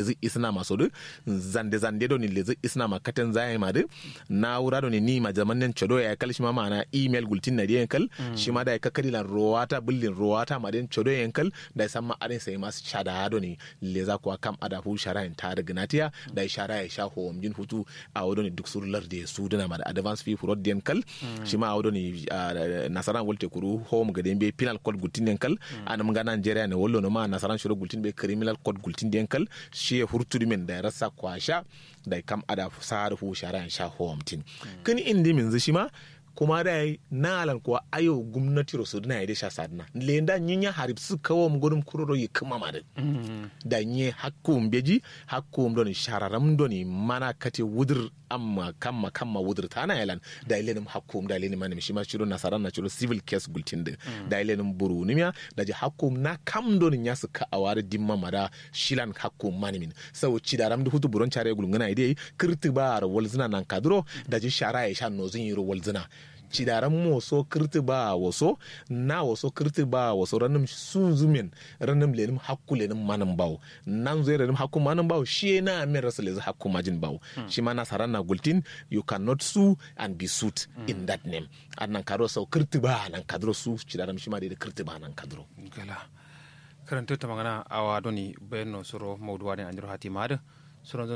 lezi isna maso de zande zande do ni lezi isna ma katen zai ma de na wura do ni ni ma jamanen chodo ya kal shi ma mana email gultin na de kal shi ma da ya kakari lan rowata bullin rowata ma den chodo yan kal da san ma arin sai mas shada do ni leza kuwa kam ada hu shara en ta daga natiya da shara ya sha ho mjin hutu a wodo ni duk surlar de su dana ma da advance fee for den kal shi ma wodo ni nasaran wolte kuru home ga den be penal code gultin den kal anam ga Nigeria ne wollo no ma nasaran shiro gultin be criminal code gultin den kal shi ya hurtu men da rasa kwasha da kam ada sar hu shara en sha ho mtin kani indi min shi ma kuma da yi na alan kuwa ayo gwamnati rosu na yi da sha sadna lenda nyinya harib su kawo mu gudun kuroro yi kuma ma da da nye hakkum beji hakkum doni shararam doni mana kate wudur amma kamma kamma wudur ta na yalan da ilenim hakkum da ilenim manim shi ma shiro nasaran na shiro civil case gultin da da ilenim buru nimya da ji hakkum na kam doni nya su ka awar dimma mada shilan hakkum manimin sau ci da ram da hutu buron chare gulungana idai kirti ba walzina nan kadro da ji shara ya sha nozin yiro walzina cidaran moso kirti ba waso na waso kirti ba waso ranim sun zumin ranim lenim hakku lenim manin bawo nan zai ranim hakku manin bawo shi na min rasa lezi hakku majin bawo shi ma na saran na gultin you cannot sue and be sued in that name annan kadro sau kirti ba nan kadro su cidaran shi ma da kirti ba nan kadro gala karanta ta magana awa doni bayan no suro mawduwa ne anjiro hati ma da